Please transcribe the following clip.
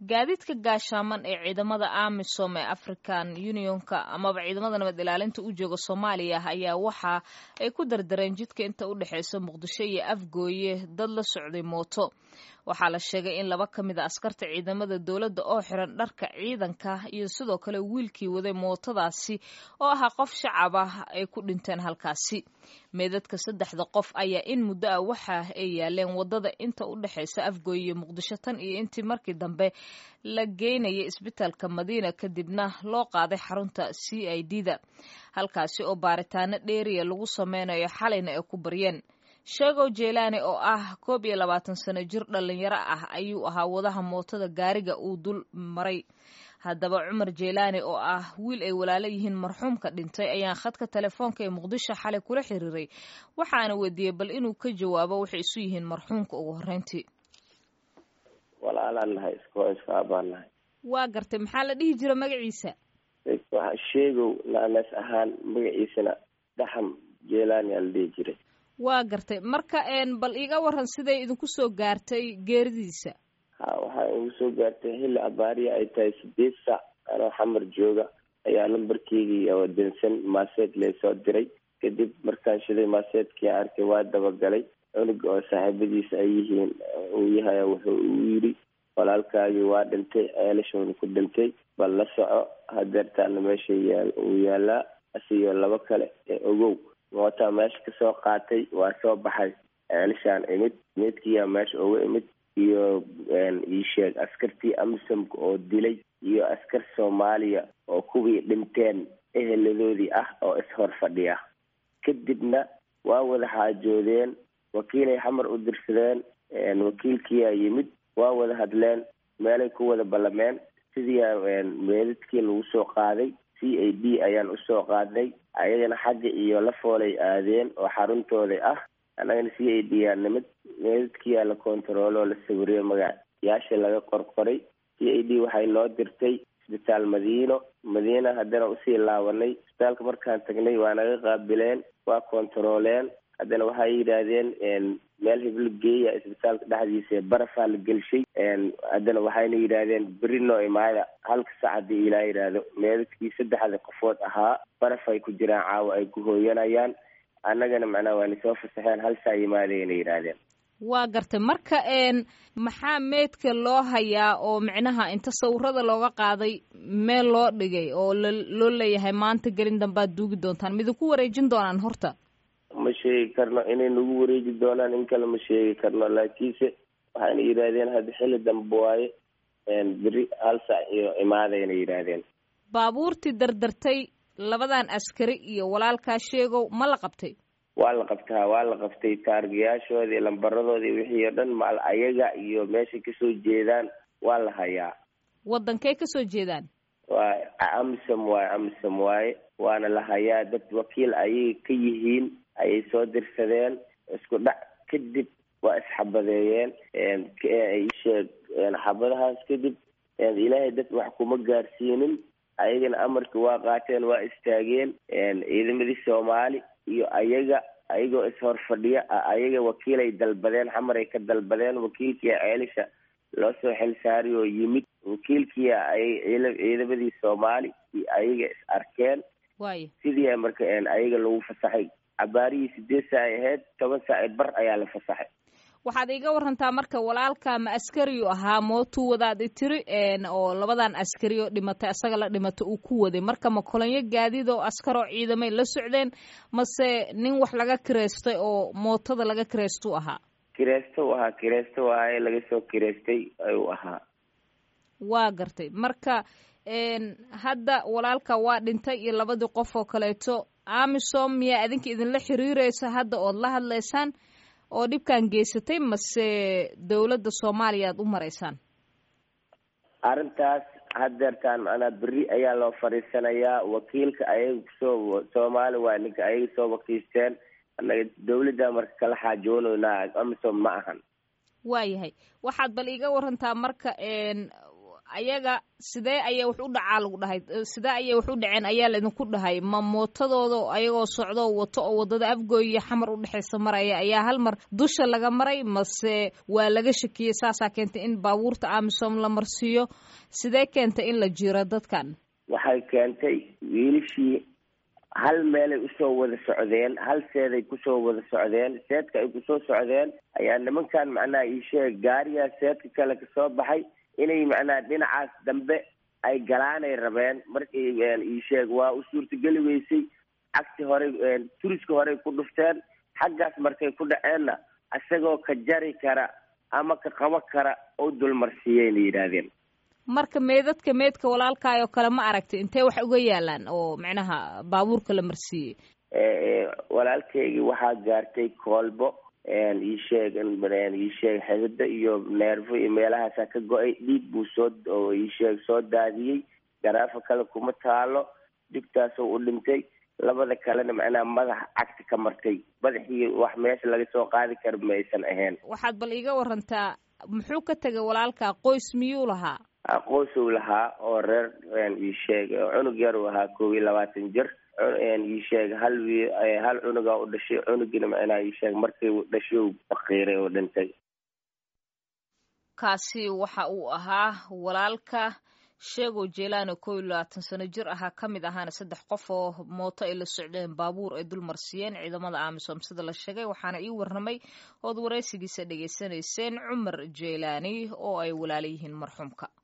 gaadiidka gaashaaman ee ciidamada amisom ee african unionka amaba ciidamada nabad ilaalinta u jooga soomaaliya ayaa waxa ay ku dardareen jidka inta u dhexeysa muqdisho iyo afgooye dad la socday mooto waxaa la sheegay in laba ka mid a askarta ciidamada dowladda oo xiran dharka ciidanka iyo sidoo kale wiilkii waday mootadaasi oo ahaa qof shacab ah ay ku dhinteen halkaasi meedadka saddexda qof ayaa in muddo ah waxa ay yaaleen wadada inta u dhexeysa afgooye iyo muqdisho tan iyo intii markii dambe la geynayay isbitaalka madiina kadibna loo qaaday xarunta c i d da halkaasi oo baaritaano dheeriya lagu sameynayo xalayna ay ku baryeen sheegow jeelaani oo ah koob iyo labaatan sano jir dhalinyaro ah ayuu ahaa wadaha mootada gaariga uu dul maray haddaba cumar jeelaani oo ah wiil ay walaalo yihiin marxuumka dhintay ayaan khadka telefoonka ee muqdisho xalay kula xiriiray waxaana weydiiyey bal inuu ka jawaabo waxay isu yihiin marxuumka ugu horreyntii walaalaan nahay isko iska abaan nahay waa gartay maxaa la dhihi jira magaciisa waxa sheegow naanas ahaan magaciisana daxam jeelaani aa la dhihi jiray waa gartay marka bal iiga waran siday idinku soo gaartay geeridiisa ha waxaa igu soo gaartay xilli abaariya ay tahay sideed saac anoo xamar jooga ayaa lambarkeygii oo dansan maaseed laysoo diray kadib markaan shiday maaseedkii arkay waa dabagalay cunuga oo saaxiibadiisa ay yihiin uu yahay wuxuu uu yidhi walaalkaagii waa dhintay ceelashoona ku dhintay bal la soco hadeertaana meesha yaa uu yaalaa asiyo laba kale ee ogow mootaa meesha kasoo qaatay waa soo baxay ceelashaan imid meedkiyaa meesha uga imid iyo iisheeg askartii amisamka oo dilay iyo askar soomaaliya oo kuwii dhinteen eheladoodii ah oo ishor fadhiya kadibna waa wada xaajoodeen wakiilay xamar u dirsadeen wakiilkiyaa yimid waa wada hadleen meelay ku wada ballameen sidiia meedadkii lagu soo qaaday c a d ayaan usoo qaadnay ayagana xagga iyo la foolay aadeen oo xaruntooda ah annagana c a d yaa nimid meedadkiyaa la kontarooloo la sawiriyo magayaasha laga qorqoray c a d waxay noo dirtay isbitaal madiino madiina haddana usii laabanay isbitaalka markaan tagnay waa naga qaabileen waa kontarooleen haddana waxay yidhaahdeen meel hiblo geeya isbitaalka dhexdiisa ee barafaa la gelshay haddana waxayna yidhaahdeen beri noo imaada halka sac haddii ilaa yidhaahdo meedadkii saddexda qofood ahaa baraf ay ku jiraan caawa ay ku hooyanayaan annagana macnaha waana soo fasaxeen hal saa yimaadayna yidhaahdeen waa gartay marka maxaa meedka loo hayaa oo micnaha inta sawirada looga qaaday meel loo dhigay oo loo leeyahay maanta gelin dambaad duugi doontaan midinku wareejin doonaan horta ma sheegi karno inay nagu wareeji doonaan in kale ma sheegi karno laakiinse waxayna yidhaahdeen hadda xilli dambe waaye beri hal saac iyo imaadayna yidhaahdeen baabuurtii dardartay labadan askari iyo walaalkaa sheegow ma la qabtay waa la qabtaa waa la qabtay taargayaashoodii lambaradoodii wixii oo dhan maal ayaga iyo meeshay kasoo jeedaan waa la hayaa waddankay kasoo jeedaan waa amisom waaye amisom waaye waana la hayaa dad wakiil ayay ka yihiin ayay soo dirsadeen isku dhac kadib waa isxabadeeyeen sheeg xabadahaas kadib ilaahay dad wax kuma gaarsiinin ayagana amarka waa qaateen waa istaageen ciidamadii soomaali iyo ayaga ayagoo ishor fadhiya ayaga wakiilay dalbadeen xamaray ka dalbadeen wakiilkia ceelisha loo soo xilsaari oo yimid wakiilkia ay ciidamadii soomaali iyo ayaga is arkeen waaya sidii marka ayaga lagu fasaxay cabaarihii sideed saa ay ahayd toban saa bar ayaa la fasaxay waxaad iiga warantaa marka walaalka ma askariyu ahaa mootuu wadaad tiri oo labadan askari oo dhimatay asaga la dhimatay uu ku waday marka ma kolonyo gaadiid oo askar oo ciidamay la socdeen mase nin wax laga kireystay oo mootada laga kireystu ahaa kireysto u ahaa kireysto waaye laga soo kireystay ayuu ahaa waa gartay marka hadda walaalka waa dhintay iyo labadii qof oo kaleeto amisom miyaa idinka idinla xiriireysa hadda ood la hadlaysaan oo dhibkan geysatay mase dowladda soomaaliya aad u maraysaan arrintaas hadeertaan macnaa beri ayaa loo fadhiisanayaa wakiilka ayaga kusoo soomaali waa ninka ayaga soo wakiisteen annaga dawladda marka kala xaajoonaynaa amisom ma ahan waayahay waxaad bal iiga warantaa marka ayaga sidee ayay wax u dhacaa lagu dhahay sidee ayay wax u dhaceen ayaa laidinku dhahay ma mootadooda ayagoo socdo wato oo waddada afgooy iyo xamar u dhexaysa maraya ayaa hal mar dusha laga maray mase waa laga shakiyey saasaa keentay in baabuurta amisom la marsiiyo sidee keentay in la jiro dadkan waxay keentay wiilishii hal meelay usoo wada socdeen hal seeday kusoo wada socdeen seedka ay kusoo socdeen ayaa nimankan macnaha iisheeg gaariyaa seedka kale kasoo baxay inay macnaha dhinacaas dambe ay galaanay rabeen markii iisheeg waa u suurtageli weysay cagti horey turiska horey ku dhufteen xaggaas markay ku dhaceenna isagoo ka jari kara ama ka qabo kara oo dulmarsiiyeyna yidhaahdeen marka meedadka meedka walaalkaayoo kale ma aragtay intee wax uga yaalaan oo macnaha baabuurka la marsiiyey walaalkaygii waxaa gaartay koolbo iisheeg iisheeg xidida iyo neerfo iyo meelahaasaa ka go-ay dhiig buu soo oo iisheeg soo daadiyey garaafo kale kuma taalo dhibtaasoo u dhintay labada kalena macnaha madaxa cagti ka martay madaxii wax meesha laga soo qaadi kara ma aysan ahayn waxaad bal iiga warantaa muxuu ka tegay walaalkaa qoys miyuu lahaa qoysuu lahaa oo reer iisheeg cunug yar uu ahaa koob iyo labaatan jir iisheeg hal wi hal cunugaa u dhashay cunugina macnaha iisheeg markii uu dhashay uu faqiiray oo dhintay kaasi waxa uu ahaa walaalka sheego jelano koo iyo labaatan sano jir ahaa ka mid ahaana saddex qof oo mooto ay la socdeen baabuur ay dul marsiiyeen ciidamada amisom sida la sheegay waxaana ii warramay ood waraysigiisa dhegaysanayseen cumar jelani oo ay walaala yihiin marxuumka